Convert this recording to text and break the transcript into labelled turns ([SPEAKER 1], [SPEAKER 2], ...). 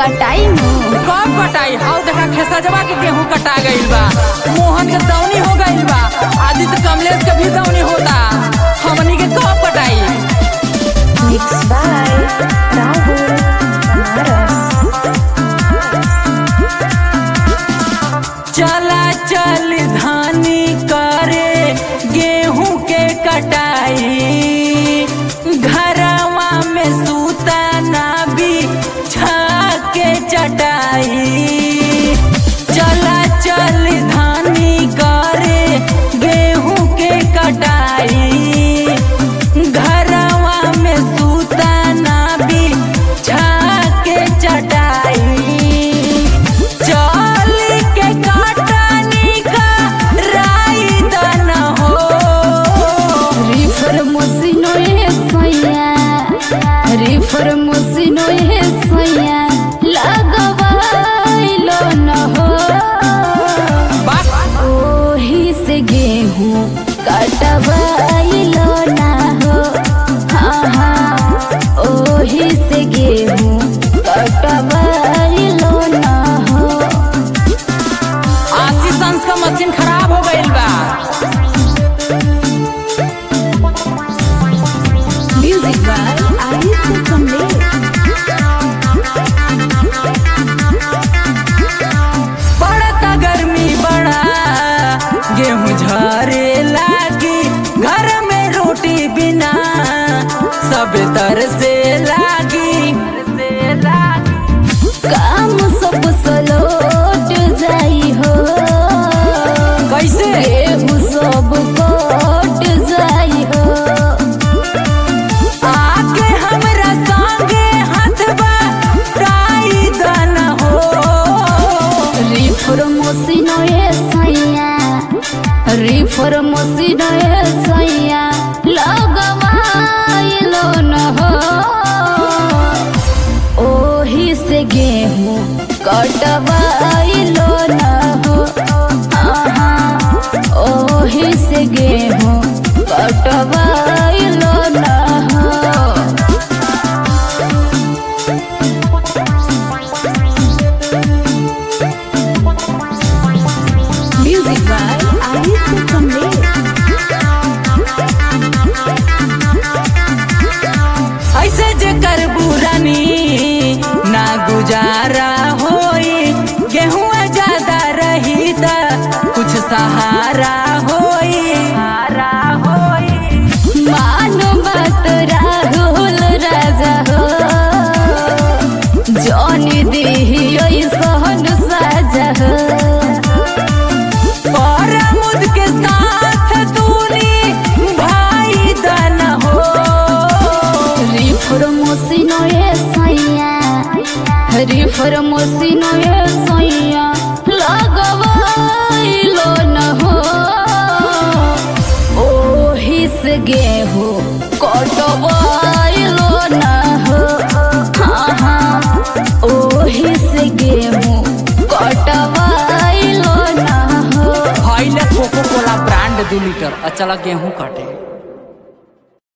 [SPEAKER 1] कटाई मुंह
[SPEAKER 2] कब कटाई हाउ देखा खेसजवा के गेहूं कटा गइल बा मोहन के दौनी हो गइल बा आदित्य कमलेश के भी दौनी होता हमनी के कब कटाई
[SPEAKER 1] मिक्स बाय राहुल बनारस
[SPEAKER 2] चला चल धानी करे गेहूं के कटाई घरवा में सूता ना भी छाके चटाई चला चल धानी करे गेहूं के कटाई घरवा में सूता ना भी छाके चटाई चल के काटनी का राई दन हो
[SPEAKER 1] रिफर मसिनो हे सैया रिफर मसिनो हे सैया लगवाइलो न हो
[SPEAKER 2] बाप
[SPEAKER 1] ओही से गेहूं कटवाइलो ना हो हाँ हाँ ओही से गेहूं कटवाइलो ना हो
[SPEAKER 2] आशीष अंश का मशीन खराब हो गईल बा
[SPEAKER 1] म्यूजिक बाय आदित्य कमलेश
[SPEAKER 2] पड़ता गर्मी बड़ा गेहूं झरे लागी घर में रोटी बिना सब तर से लागी से लागी
[SPEAKER 1] काम सब सलोट जाई हो
[SPEAKER 2] कैसे
[SPEAKER 1] गेहूं सब कट जाई हो
[SPEAKER 2] आके हमरा संगे हाथवा टाई दन हो
[SPEAKER 1] रिफर मसिनो ए सैया रिफर मसिनो ए सैया लगवाइलो न हो ओही से गेहूं कटवाइलो न हो आहा ओही से गेहूं कटवाइलो न हो म्यूजिक बाय आदित्य कमलेश
[SPEAKER 2] ऐसे जे कर बुरानी ना गुजारा होई गेहूं ज्यादा रही त कुछ सहारा होई सहारा होई
[SPEAKER 1] मानो बात राहुल राजा हो जौनी दिहियो सहन साजा हो
[SPEAKER 2] परमुद के साथ तूनी भाई दन हो
[SPEAKER 1] रिफर मसिनो ए सैया रिफर मसिनो ए सैया लगवाइलो न हो ओही से गेहूं कटवाइलो न हो हाँ हाँ ओही से गेहूं कटवाइलो न हो
[SPEAKER 2] भाई ले कोको कोला ब्रांड दू लीटर अचला गेहूं काटे